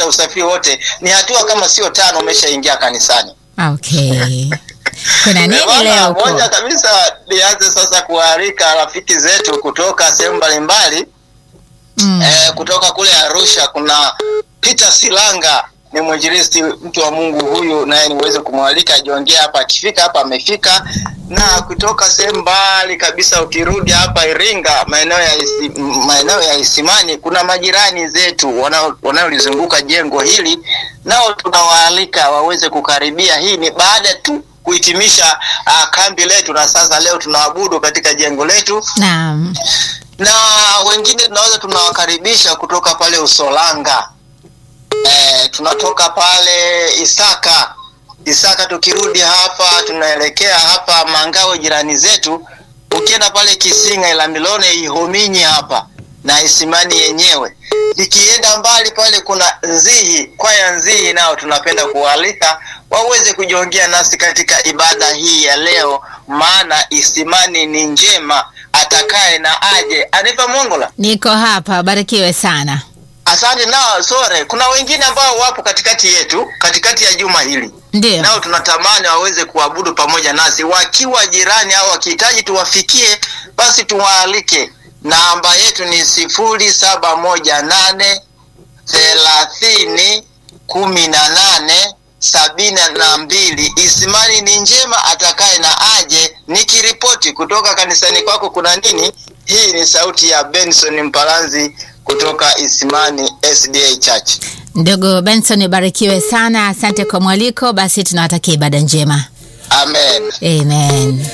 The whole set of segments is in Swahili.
hata usafiri wote, ni hatua kama sio tano umeshaingia kanisani. Okay. Kuna nini Bwana, leo huko? Moja kabisa nianze sasa kualika rafiki zetu kutoka sehemu mbalimbali Mm. eh, kutoka kule Arusha kuna Peter Silanga ni mwinjilisti mtu wa Mungu huyu, naye niweze kumwalika ajiongea hapa. Akifika hapa amefika, na kutoka sehemu mbali kabisa, ukirudi hapa Iringa, maeneo ya isi, m- maeneo ya Isimani, kuna majirani zetu wanao- wanaolizunguka jengo hili, nao tunawaalika waweze kukaribia. Hii ni baada tu kuhitimisha uh, kambi letu, na sasa leo tunaabudu katika jengo letu Naam. na wengine tunaweza tunawakaribisha kutoka pale Usolanga eh, tunatoka pale Isaka Isaka, tukirudi hapa tunaelekea hapa Mangawe, jirani zetu. Ukienda pale Kisinga, Ilamilone, Ihominyi hapa na Isimani yenyewe. Ikienda mbali pale kuna Nzihi, kwaya Nzihi, nao tunapenda kuwaalika waweze kujiongea nasi katika ibada hii ya leo, maana Isimani ni njema, atakaye na aje. Anipa Mongola. Niko hapa, barikiwe sana. Asante. Nao sore, kuna wengine ambao wapo katikati yetu, katikati ya juma hili Ndio. nao tunatamani waweze kuabudu pamoja nasi wakiwa jirani au wakihitaji tuwafikie, basi tuwaalike. Namba yetu ni sifuri saba moja nane thelathini kumi na nane sabini na mbili. Isimani ni njema, atakaye na aje. Nikiripoti kutoka kanisani kwako kuna nini? Hii ni sauti ya Benson Mpalanzi kutoka Isimani SDA Church. Ndugu Benson, barikiwe sana. Asante kwa mwaliko. Basi tunawatakia ibada njema. Amen. Amen.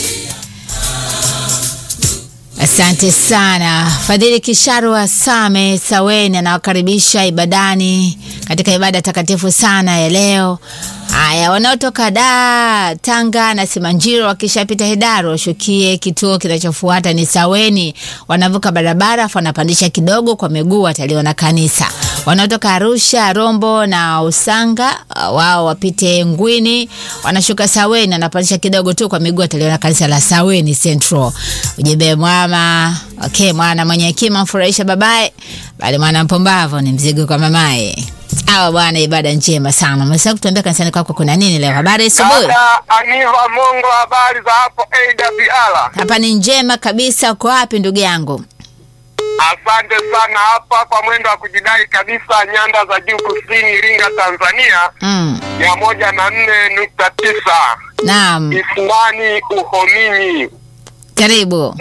Asante sana Fadhili Kisharwa Same Saweni anawakaribisha ibadani katika ibada takatifu sana ya leo. Haya, wanaotoka da Tanga na Simanjiro wakishapita Hedaro washukie kituo kinachofuata ni Saweni. Wanavuka barabara afu wanapandisha kidogo kwa miguu, wataliona kanisa. Wanaotoka Arusha, Rombo na Usanga uh, wao wapite Ngwini, wanashuka Saweni, wanapandisha kidogo tu kwa miguu, wataliona kanisa la Saweni Central. Ujumbe mwama, okay, mwana mwenye hekima mfurahisha babaye, bali mwana mpumbavu ni mzigo kwa mamaye. Awa bwana, ibada njema sana. Umesahau kutuambia kanisani kwako kuna nini leo? Habari asubuhi. Dada Aniva Mongo, habari za hapo AWR? Hapa ni njema kabisa. Uko wapi ndugu yangu? Asante sana hapa kwa mwendo wa kujidai kabisa, nyanda za juu kusini, Iringa, Tanzania, Mm. mia moja na nne nukta tisa Naam, Isimani Uhominyi. karibu.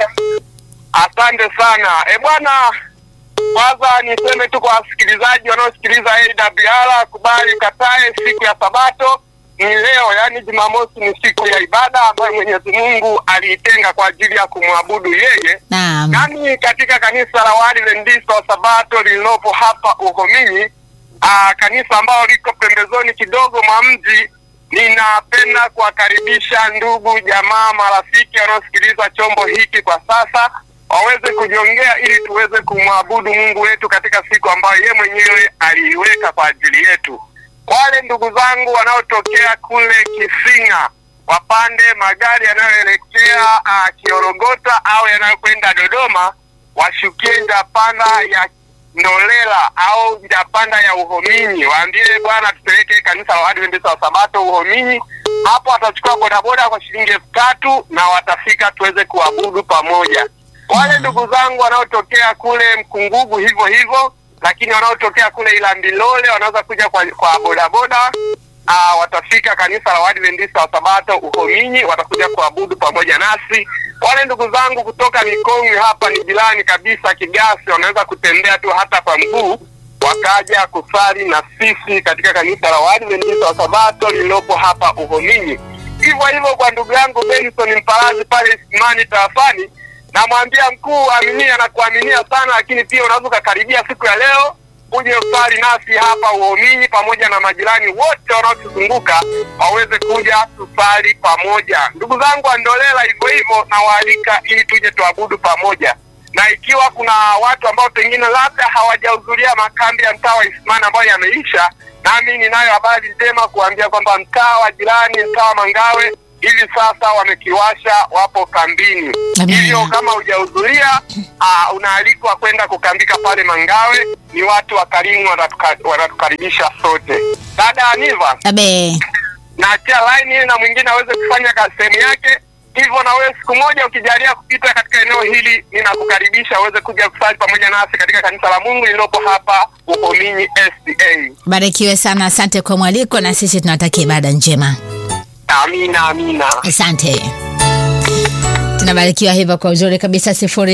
Asante sana e bwana. Kwanza niseme tu kwa wasikilizaji wanaosikiliza AWR, kubali katae, siku ya Sabato ni leo, yaani Jumamosi ni siku ya ibada ambayo Mwenyezi Mungu aliitenga kwa ajili ya kumwabudu yeye. Naam. Nami katika kanisa la Waadventista wa Sabato lililopo hapa Uhominyi, aa, kanisa ambalo liko pembezoni kidogo mwa mji, ninapenda kuwakaribisha ndugu, jamaa, marafiki wanaosikiliza chombo hiki kwa sasa waweze kujiongea ili tuweze kumwabudu Mungu wetu katika siku ambayo yeye mwenyewe aliiweka kwa ajili yetu. Wale ndugu zangu wanaotokea kule Kisinga wapande magari yanayoelekea uh, Kiorogota au yanayokwenda Dodoma, washukie njapanda ya Ndolela au njapanda ya Uhominyi, waambie bwana, tupeleke kanisa la Waadventista wa Sabato Uhominyi. Hapo watachukua bodaboda kwa shilingi elfu tatu na watafika tuweze kuabudu pamoja. Wale ndugu zangu wanaotokea kule Mkungugu hivyo hivyo, lakini wanaotokea kule Ilambilole wanaweza kuja kwa, kwa bodaboda Ah, watafika kanisa la Waadventista wa Sabato Uhominyi, watakuja kuabudu pamoja nasi. Wale ndugu zangu kutoka Mikongwe hapa ni jirani kabisa Kigasi, wanaweza kutembea tu hata kwa mguu wakaja kusali na sisi katika kanisa la Waadventista wa Sabato lililopo hapa Uhominyi. Hivyo hivyo kwa ndugu yangu Benson Mpalazi pale Isimani tarafani, namwambia mkuu, aminia na kuaminia sana, lakini pia unaweza ukakaribia siku ya leo uje usali nasi hapa Uhominyi pamoja na majirani wote wanaotuzunguka waweze kuja tusali pamoja. Ndugu zangu wa Ndolela, hivyo hivyo nawaalika ili tuje tuabudu pamoja, na ikiwa kuna watu ambao pengine labda hawajahudhuria makambi ya mtaa wa Isimani ambayo yameisha, nami ninayo habari njema kuambia kwamba mtaa wa jirani, mtaa wa Mangawe hivi sasa wamekiwasha, wapo kambini. Amina. Hivyo kama hujahudhuria, uh, unaalikwa kwenda kukambika pale Mangawe. Ni watu wakarimu, wanatuka- wanatukaribisha sote. Dada Aniva, Abe. naachia line ili na mwingine aweze kufanya ka- sehemu yake. Hivyo na wewe siku moja ukijalia kupita katika eneo hili, ninakukaribisha uweze kuja kusali pamoja nasi katika kanisa la Mungu lililopo hapa Uhominyi SDA. Barikiwe sana, asante kwa mwaliko, na sisi tunatakia ibada njema. Amina, amina. Asante. Tunabarikiwa hivyo kwa uzuri kabisa.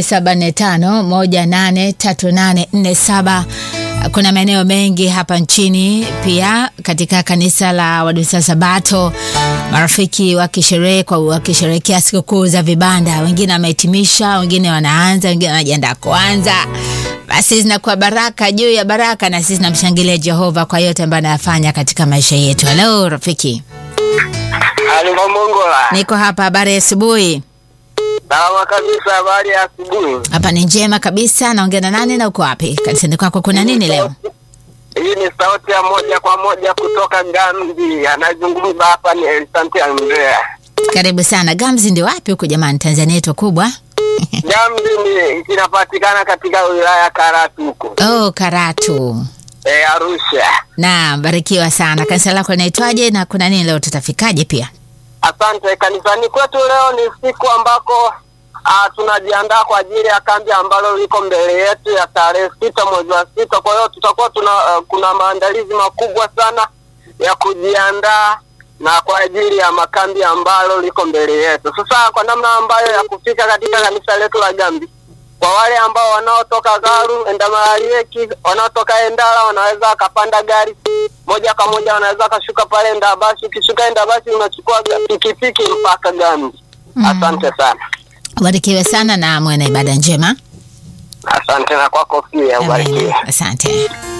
0745183847. Kuna maeneo mengi hapa nchini, pia katika kanisa la Waadventista Sabato, marafiki wakisherehe kwa wakisherehekea sikukuu za vibanda, wengine wamehitimisha, wengine wanaanza, wengine wanajiandaa kuanza. Basi zinakuwa baraka juu ya baraka, na sisi tunamshangilia Jehova kwa yote ambayo anayafanya katika maisha yetu. Halo rafiki. Aliva Mongola. Niko hapa, habari ya asubuhi. Salama kabisa, habari ya asubuhi. Hapa ni njema kabisa. Naongea na nani na uko wapi? Kanisani kwako kuna nini leo? Hii ni sauti ya moja kwa moja kutoka Gambi. Anazungumza hapa ni Elisante Andrea. Karibu sana. Gamzi ndio wapi huko jamani? Tanzania yetu kubwa. Gambi ni kinapatikana katika wilaya ya Karatu huko Oh, Karatu. e, Arusha. Naam, barikiwa sana. Kanisa lako linaitwaje na kuna nini leo? Tutafikaje pia? Asante. Kanisani kwetu leo ni siku ambako ah, tunajiandaa kwa ajili ya kambi ambalo liko mbele yetu ya tarehe sita mwezi wa sita. Kwa hiyo tutakuwa tuna ah, kuna maandalizi makubwa sana ya kujiandaa na kwa ajili ya makambi ambalo liko mbele yetu. Sasa kwa namna ambayo ya kufika katika kanisa letu la Gambi, kwa wale ambao wanaotoka Garu, Endamalarieki, wanaotoka Endala wanaweza wakapanda gari moja kwa moja, wanaweza wakashuka pale Endabasi. Ukishuka Endabasi unachukua ga- pikipiki mpaka Gambi. Asante sana, Barikiwe sana na mwe na ibada njema. asante na kwako pia, Amen. ubarikiwe. Asante.